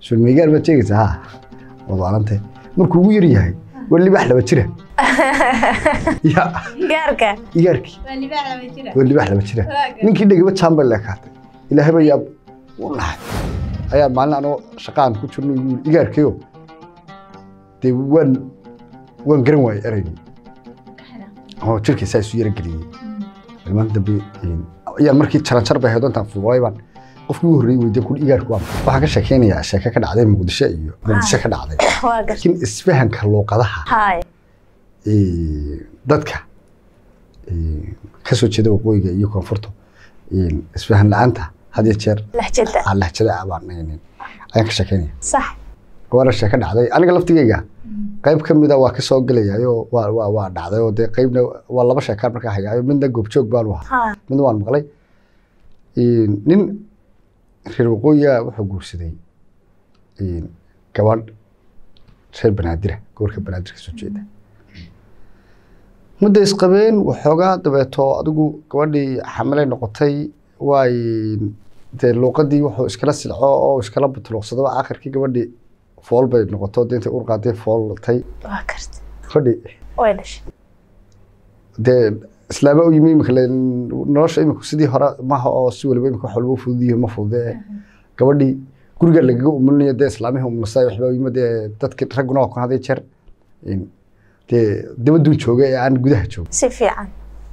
sulmeygaar baad sheegaysaa ha waad waalantay markuu ugu yar yahay waa libaax laba jira ya gaarka igaarkii waa libaax laba jira waa libaax laba jira ninkii dhegaba jaambay leekaatay ilaahay baa yaab u naxay ayaa maalin anoo shaqaan ku jirno yuu yidhi, igaarkayo dee waan waan garan waayey ereygii oo jirkiisaa isu yara geliyey ilmaan dambe een, ayaan markii jaranjar bay ahayd oo intaan fuulay baan qofkii ugu horreeyey weydiin kun igaarku waa maxay? waxaan ka sheekeynayaa sheeke ka dhacday muqdisho iyo muqdisho ka dhacday waa gar laakiin isfahanka luuqadaha haay ee, dadka ee, ka soo jeeda waqooyiga iyo koonfurta ee, isfahan la-aanta had iyo jeer lahjada aan lahjada ah baan ayaan ayaan ka sheekeynaya sax waana sheeko dhacday aniga laftigeyga qayb ka mida waa ka soo gelayaayo waa waa waa dhacday oo dee qaybna waa laba sheekaan markaa hayaayo midna goobjoog baan u ahaa ha midna waan maqlay Een, nin reer waqooyiga wuxuu guursaday een, gabadh reer banaadira gobolka banaadir ka soo jeeda mudda isqabeen waxoogaa dabeeto adigu gabadhii xamilay noqotay waay dee luuqadii wuxuu iskala silco oo iskala butuluqsadaba aakhirkii gabadhii fool bay noqoto dee intay urqaadee fooltay waa karta gabadhii way dhashay dee islaama u yimi imika nolosha imika sidii hore maha oo si waliba imika wax walba u fududiyo ma fudude gabadhii guriga lagaga umulinayo dee islaamihii umulasa waxba u yimi dee dadki ragguna waa kun haday jeer in dee dabaduun jooga ee aan gudaha joogin si fiican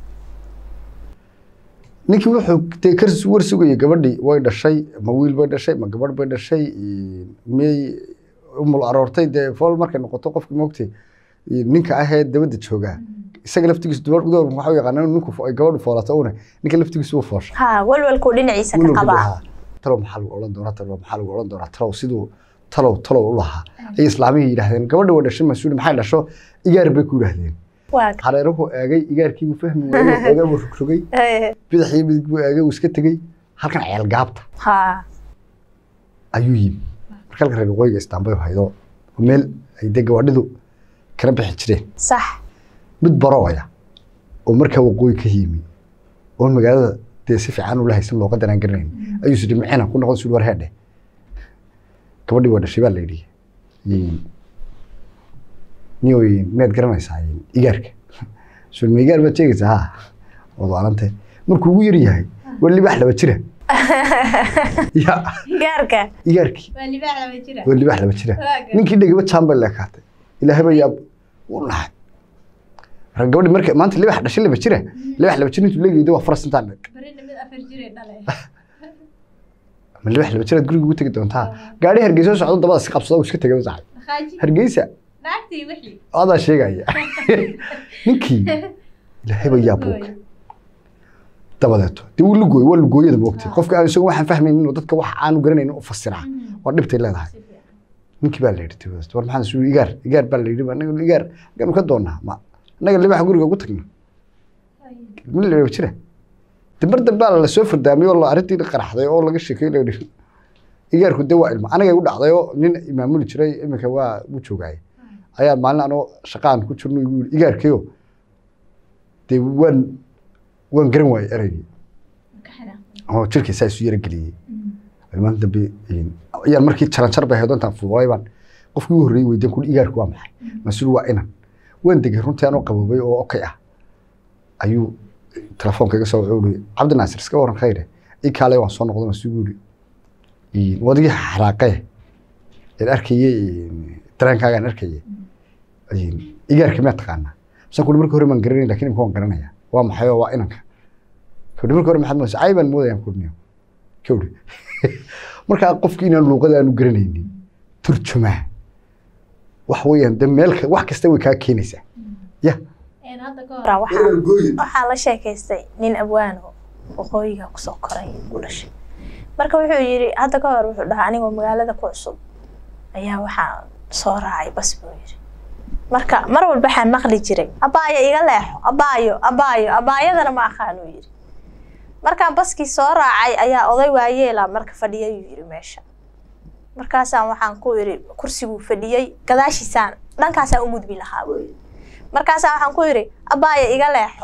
ninkii wuxuu dee ka war sugayay gabadhii way dhashay ma wiil bay dhashay ma gabadh bay dhashay miyay umul aroortay dee fool markay noqoto qofki moogtay ninka ahee dabadda joogaa isaga laftigiisu dubar dumarku waxaa u yaqaanaa inuu ninku fo- ay gabadhu foolato una ninka laftigiisu wuu foosha ha walwalkuu dhinaciisa ka Wiilku qabaa lahaa, talow maxaa lagu odhan doonaa talow maxaa lagu odhan doonaa talow siduu talow talow u lahaa ay islaamihii yidhaahdeen gabadha waa dhashay mas-uuli maxay dhasho igaar bay ku yidhaahdeen waa hareeruhu eegay igaarkii buu fahmi waayey eegay buu rogrogay Eh, bidixii midig buu eegay uu iska tegey halkan ceel gaabta ha ayuu yimi marka halka reer waqooyiga istaanbay haydo meel ay dee gawaadhidu kala bixi jireen sax mid barooya oo markaa waqooyi ka yimi oo magaalada dee si fiican ula haysan luuqadan aan garanayn ayuu sidhi micina ku noqon sud war heedhe gabadhii waa dhashay baa la yidhi Een, niyoy miyaad garanaysaa een, igaarka sulma igaar baad sheegaysaa ha waad waalantay markuu ugu yar yahay waa libaax laba jira ya gaarka igaarkii waa libaax laba jira waa libaax laba jira Waa gar- ninkii dhegaba jaambay leekaatay ilaahay baa yaab u naxay marka gabadhi marka maanta libax dhashay laba jira libax laba jir intuu leegayda waa faras intaan dheg barina mid afar jiray dhale ma libax laba jiraad guriga ugu tegi doontaa gaadhi hargeysa oo socdo dabada si qabsada uu iska tegay wasaxay khaaji hargeysa naagtii wixii adaa sheegaya ninkii ilaahay baa yaab uga dabadeeto dee wuu lugooy waa lugooyada moogtay qofka aan isagu waxaan fahmaynin inuu dadka wax aanu garanaynin u fasiraa waa dhibtay leedahay si fiican ninkii baa la yidhi dabadeeto war maxaan isu igaar igaar baa la yidhi anaga igaar gaanu ka doonaa ma annaga libaxa guriga ugu tagna ma la yidhi jira de mar dambaa la soo fardaamay oo la arrintii qaraxday oo laga sheekay la yidhi igaarku de waa ilma anagay u dhacday oo nin imaamuli jiray iminka waa u joogaay ayaa maalin anoo shaqaan ku jirno igu yidhi igaarkayo dee waan waan garan waayey ereygii ka xidhan oo jirkiisaa isu yara geliyey ilmaan dambe een, ayaan markii jaranjar bay ahayd oo intaan fuulay baan qofkii ugu horreeyey weydiin kun igaarku waa maxay mas-uul waa inan waan degay runtii anoo qaboobay oo okay ah ayuu telefoonka iga soo wuxuu ihi cabdi naasir iska waran khayre ii kaale waan soo noqday masuugu yidhi wadigii xaraaqee een arkayey dareenkaagaan arkayey een, igaarka miyaa taqaanaa misaan kuli markii hore maan garanayn lakin imika waan garanaya waa maxay oo waa inanka kudhi markii hore maxaad moodaysa cay baan moodayaan kudhniyo kowdhi markaa qofki inaan luuqada aanu garanaynin turjumaa wax weeyaan de meel ka- wax kasta way kaa keenaysaa ya een hadda ka hor Raa, waxaa waxaa la sheekaystay nin abwaano waqooyiga kusoo koray u dhashay marka wuxuu yidhi hadda ka hor wuxuu dhahaa anigoo magaalada ku cusub ayaa waxaa soo raacay bas buu yidhi marka mar walba waxaan maqli jiray abaayo iga leexo abaayo abaayo abaayadana ma aqaan uu yidhi markaan baskii soo raacay ayaa oday waayeela marka fadhiyay uu yidhi meesha markaasaan waxaan ku idhi kursiguu fadhiyey gadaashiisaan dhankaasaan u gudbi lahaa buu yidhi markaasaan waxaan ku idhi abaayo iga leexo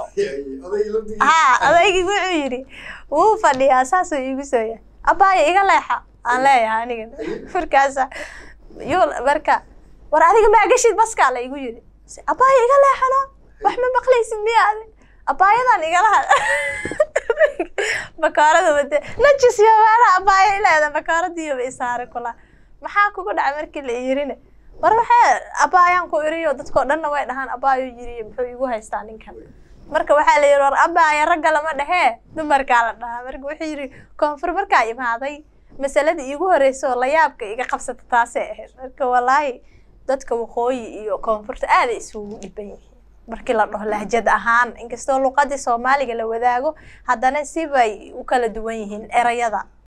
haa odaygii wuxuu yidhi wuu fadhiyaa saasuu iigu soo yahay abaayo iga leexa aan leeyahay aniga markaasa yul marka war adiga maa geshid baskaa la igu yiri abaaya iga leexano wax ma maqlaysid miya adi abaayadan igala had bakaarada wade najis iyo meelaha abaaya ileeda bakaaradiiyoba isaare kula maxaa kugu dhacay markii la yirine war waxaa abaayaan ku iriyo dadkoo dhanna way dhahaan abaayo yiriyo muxuu igu haystaa ninkan marka waxaa la yidhi war abaaya ragga lama dhehee dumarkaa la dhahaa marka wuxuu yidhi koonfur markaa imaaday masaladii iigu horreysay oo layaabka iga qabsata taasay ahayd marka wallaahi dadka waqooyi iyo koonfurta aaday isugu dhiban yihiin markii la dhaho lahjad ahaan inkastoo luqadii soomaaliga la wadaago haddana sibay u kala duwan yihiin erayada